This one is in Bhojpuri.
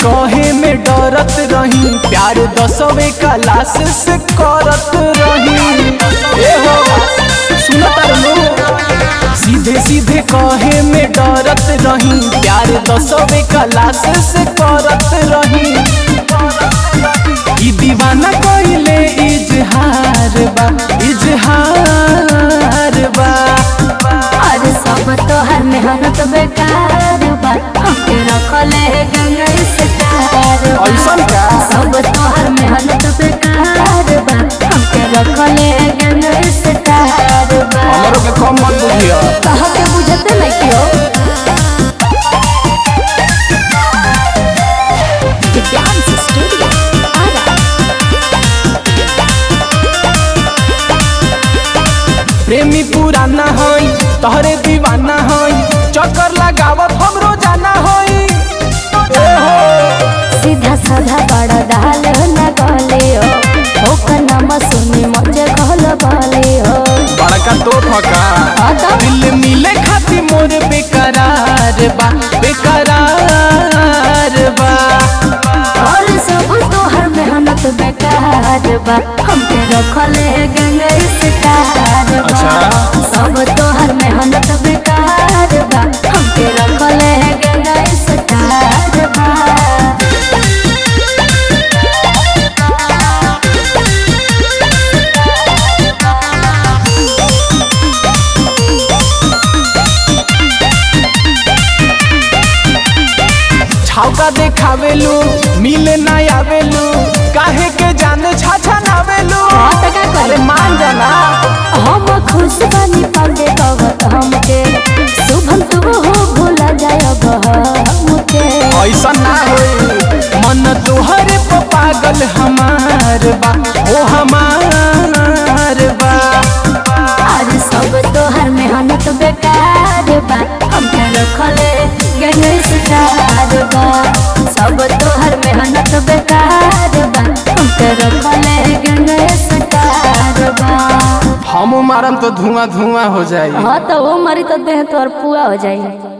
कहे में डरत रही प्यार दसवे क्लास से करत रही ए हो सुनत रहलू सीधे सीधे कहे में डरत रही प्यार दसवे क्लास से करत रही ई दीवाना कइले इजहार बा इजहार बा अरे सब तोहर मेहनत बेकार बा हमके रखले गंगा स्टार बा ऐसन का? सब तोहर मेहनत बेकार बा हमके रखले गंगा स्टार बा हमरो के कम मत बुझिया कहा के बुझते नहीं क्यों डांस स्टूडियो आरा प्रेमी पुराना हई तहरे दीवाना हई चक्कर लगावत हम रोजाना हई ए हो सीधा साधा बड़ा दाल न गलियो ओकर नाम सुनी मुझे कहल बलियो बड़का तो ठका आता दिल मिले खाती मोर बेकरार बा बेकरार बा और सब तोहर मेहनत बेकार बा हमके रखले गंगा स्टार बा अच्छा। सब तोहर मेहनत बेकार बा हमके रखले गंगा स्टार बा छावका देखावेलू मिले ना आवेलू काहे के जाने छाछा नावेलू हाँ, तो का करी? अरे मान जाना हम खुश बनी पागे भगत हमके शुभम शुभ हो भूला जाय हमके ऐसा ना होई मन तोहरे पे पागल हमार बा ओ हमार बा आज सब तोहर मेहनत बेकार बा हमके रखले गणेश चार बा सब तोहर मेहनत बेकार बा हमके रखले गणेश चार बा हम मारम तो धुआं धुआं हो जाई हाँ तो वो मरी तो देह तोहर पुआ हो जाई